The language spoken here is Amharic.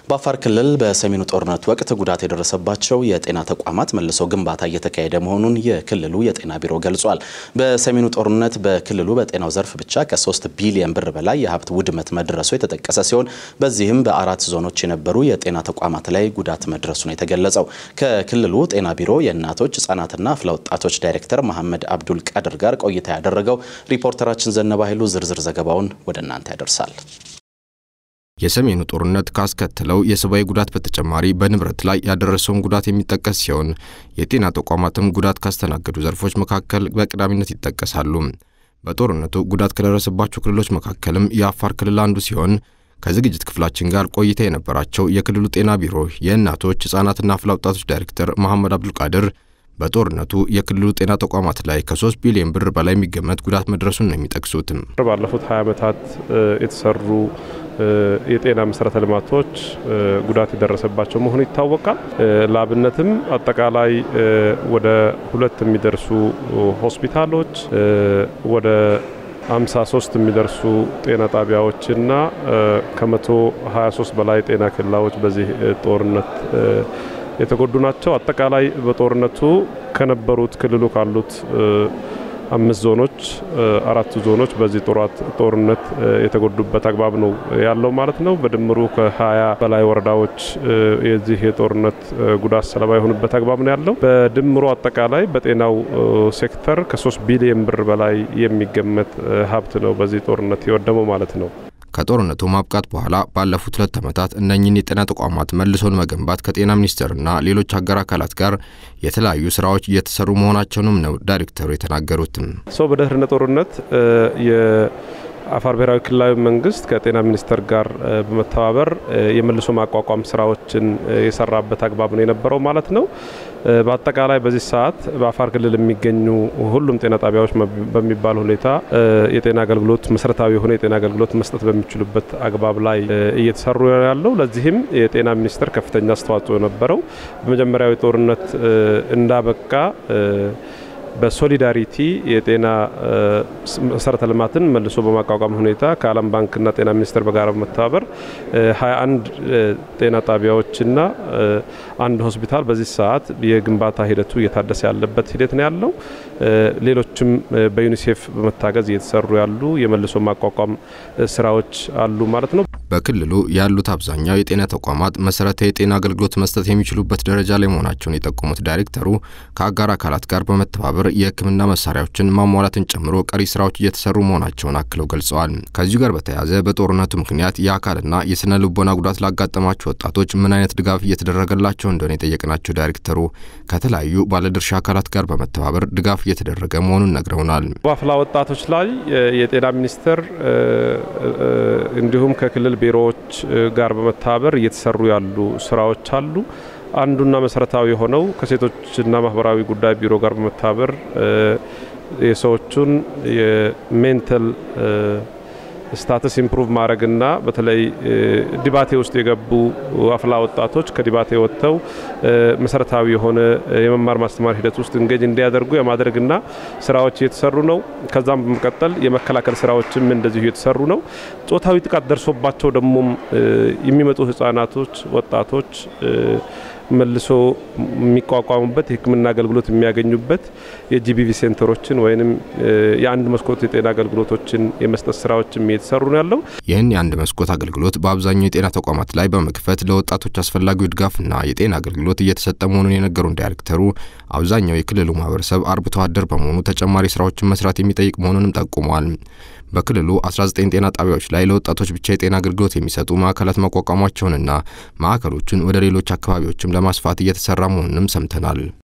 በአፋር ክልል በሰሜኑ ጦርነት ወቅት ጉዳት የደረሰባቸው የጤና ተቋማት መልሶ ግንባታ እየተካሄደ መሆኑን የክልሉ የጤና ቢሮ ገልጿል። በሰሜኑ ጦርነት በክልሉ በጤናው ዘርፍ ብቻ ከ3 ቢሊዮን ብር በላይ የሀብት ውድመት መድረሱ የተጠቀሰ ሲሆን በዚህም በአራት ዞኖች የነበሩ የጤና ተቋማት ላይ ጉዳት መድረሱ ነው የተገለጸው። ከክልሉ ጤና ቢሮ የእናቶች ህጻናትና አፍላ ወጣቶች ዳይሬክተር መሐመድ አብዱል ቃድር ጋር ቆይታ ያደረገው ሪፖርተራችን ዘነባ ኃይሉ ዝርዝር ዘገባውን ወደ እናንተ ያደርሳል። የሰሜኑ ጦርነት ካስከተለው የሰብአዊ ጉዳት በተጨማሪ በንብረት ላይ ያደረሰውን ጉዳት የሚጠቀስ ሲሆን የጤና ተቋማትም ጉዳት ካስተናገዱ ዘርፎች መካከል በቀዳሚነት ይጠቀሳሉ። በጦርነቱ ጉዳት ከደረሰባቸው ክልሎች መካከልም የአፋር ክልል አንዱ ሲሆን ከዝግጅት ክፍላችን ጋር ቆይታ የነበራቸው የክልሉ ጤና ቢሮ የእናቶች ህጻናትና አፍላ ወጣቶች ዳይሬክተር መሐመድ አብዱልቃድር በጦርነቱ የክልሉ ጤና ተቋማት ላይ ከ3 ቢሊዮን ብር በላይ የሚገመት ጉዳት መድረሱን ነው የሚጠቅሱትም። ባለፉት 20 ዓመታት የተሰሩ የጤና መሰረተ ልማቶች ጉዳት የደረሰባቸው መሆኑ ይታወቃል። ለአብነትም አጠቃላይ ወደ ሁለት የሚደርሱ ሆስፒታሎች ወደ 53 የሚደርሱ ጤና ጣቢያዎችና ከመቶ 23 በላይ ጤና ኬላዎች በዚህ ጦርነት የተጎዱ ናቸው። አጠቃላይ በጦርነቱ ከነበሩት ክልሉ ካሉት አምስት ዞኖች አራቱ ዞኖች በዚህ ጦርነት የተጎዱበት አግባብ ነው ያለው ማለት ነው። በድምሩ ከሀያ በላይ ወረዳዎች የዚህ የጦርነት ጉዳት ሰለባ የሆኑበት አግባብ ነው ያለው። በድምሩ አጠቃላይ በጤናው ሴክተር ከሶስት ቢሊዮን ብር በላይ የሚገመት ሀብት ነው በዚህ ጦርነት የወደመው ማለት ነው። ከጦርነቱ ማብቃት በኋላ ባለፉት ሁለት ዓመታት እነኝህን የጤና ተቋማት መልሶን መገንባት ከጤና ሚኒስቴርና ሌሎች አጋር አካላት ጋር የተለያዩ ስራዎች እየተሰሩ መሆናቸውንም ነው ዳይሬክተሩ የተናገሩትም። ሰው በድህረ ጦርነት አፋር ብሔራዊ ክልላዊ መንግስት ከጤና ሚኒስቴር ጋር በመተባበር የመልሶ ማቋቋም ስራዎችን የሰራበት አግባብ ነው የነበረው ማለት ነው። በአጠቃላይ በዚህ ሰዓት በአፋር ክልል የሚገኙ ሁሉም ጤና ጣቢያዎች በሚባል ሁኔታ የጤና አገልግሎት መሰረታዊ የሆነ የጤና አገልግሎት መስጠት በሚችሉበት አግባብ ላይ እየተሰሩ ያለው። ለዚህም የጤና ሚኒስቴር ከፍተኛ አስተዋጽኦ የነበረው በመጀመሪያዊ ጦርነት እንዳበቃ በሶሊዳሪቲ የጤና መሰረተ ልማትን መልሶ በማቋቋም ሁኔታ ከዓለም ባንክና ጤና ሚኒስቴር በጋራ በመተባበር 21 ጤና ጣቢያዎችና አንድ ሆስፒታል በዚህ ሰዓት የግንባታ ሂደቱ እየታደሰ ያለበት ሂደት ነው ያለው። ሌሎችም በዩኒሴፍ በመታገዝ እየተሰሩ ያሉ የመልሶ ማቋቋም ስራዎች አሉ ማለት ነው። በክልሉ ያሉት አብዛኛው የጤና ተቋማት መሰረታዊ የጤና አገልግሎት መስጠት የሚችሉበት ደረጃ ላይ መሆናቸውን የጠቆሙት ዳይሬክተሩ ከአጋር አካላት ጋር በመተባበር የሕክምና መሳሪያዎችን ማሟላትን ጨምሮ ቀሪ ስራዎች እየተሰሩ መሆናቸውን አክለው ገልጸዋል። ከዚሁ ጋር በተያያዘ በጦርነቱ ምክንያት የአካልና የስነ ልቦና ጉዳት ላጋጠማቸው ወጣቶች ምን አይነት ድጋፍ እየተደረገላቸው እንደሆነ የጠየቅናቸው ዳይሬክተሩ ከተለያዩ ባለድርሻ አካላት ጋር በመተባበር ድጋፍ እየተደረገ መሆኑን ነግረውናል። በአፍላ ወጣቶች ላይ የጤና ሚኒስቴር እንዲሁም ከክልል ቢሮዎች ጋር በመተባበር እየተሰሩ ያሉ ስራዎች አሉ። አንዱና መሰረታዊ የሆነው ከሴቶችና ማህበራዊ ጉዳይ ቢሮ ጋር በመተባበር የሰዎቹን የሜንታል ስታተስ ኢምፕሩቭ ማድረግና በተለይ ዲባቴ ውስጥ የገቡ አፍላ ወጣቶች ከዲባቴ ወጥተው መሰረታዊ የሆነ የመማር ማስተማር ሂደት ውስጥ እንጌጅ እንዲያደርጉ የማድረግና ስራዎች እየተሰሩ ነው። ከዛም በመቀጠል የመከላከል ስራዎችም እንደዚሁ እየተሰሩ ነው። ጾታዊ ጥቃት ደርሶባቸው ደግሞም የሚመጡ ህጻናቶች፣ ወጣቶች መልሶ የሚቋቋሙበት የሕክምና አገልግሎት የሚያገኙበት የጂቢቪ ሴንተሮችን ወይም የአንድ መስኮት የጤና አገልግሎቶችን የመስጠት ስራዎችም እየተሰሩ ነው ያለው። ይህን የአንድ መስኮት አገልግሎት በአብዛኛው የጤና ተቋማት ላይ በመክፈት ለወጣቶች አስፈላጊው ድጋፍና የጤና አገልግሎት እየተሰጠ መሆኑን የነገሩን ዳይሬክተሩ አብዛኛው የክልሉ ማህበረሰብ አርብቶ አደር በመሆኑ ተጨማሪ ስራዎችን መስራት የሚጠይቅ መሆኑንም ጠቁመዋል። በክልሉ 19 ጤና ጣቢያዎች ላይ ለወጣቶች ብቻ የጤና አገልግሎት የሚሰጡ ማዕከላት ማቋቋማቸውንና ማዕከሎቹን ወደ ሌሎች አካባቢዎችም ለማስፋት እየተሰራ መሆኑንም ሰምተናል።